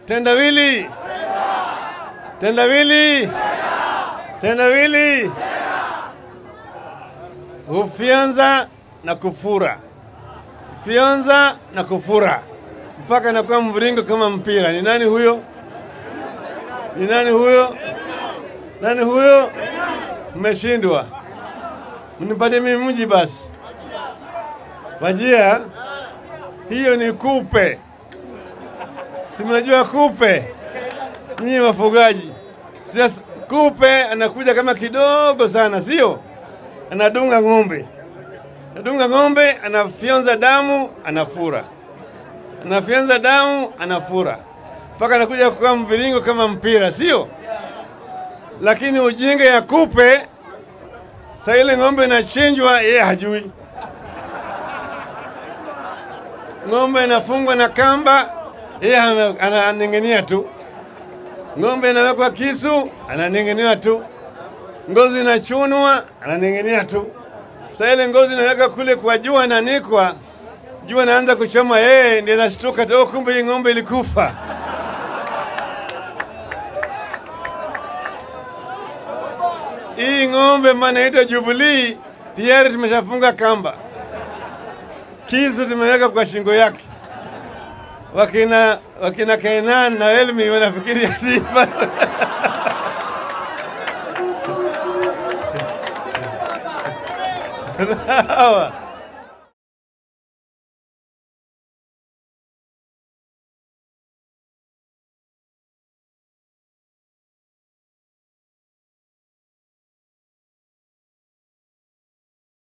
Tendawili, tendawili, tendawili, hufyonza na kufura, fyonza na kufura mpaka inakuwa mviringo kama mpira. Ni nani huyo? Ni nani huyo? Nani huyo? Mmeshindwa, mnipatie mimi mji basi. Wajia, hiyo ni kupe, si mnajua kupe nyinyi wafugaji? Sasa kupe anakuja kama kidogo sana, sio? Anadunga ng'ombe, anadunga ng'ombe, anafyonza damu, anafura, anafyonza damu, anafura mpaka anakuja kuwa mviringo kama mpira, sio? Lakini ujinga ya kupe, saa ile ng'ombe inachinjwa, yeye hajui. Ng'ombe inafungwa na kamba, yeye ame- ananing'inia tu. Ng'ombe inawekwa kisu, ananing'inia tu. Ngozi inachunwa, ananing'inia tu. Saa ile ngozi inaweka kule kwa jua, inanikwa, jua inaanza kuchoma, yeye ndiye anashtuka tu, "Oh, kumbe hii ng'ombe ilikufa. Hii ng'ombe maana inaitwa Jubilee, tayari tumeshafunga kamba, kisu tumeweka kwa shingo yake. Wakina wakina Kainan na Elmi wanafikiri ati hawa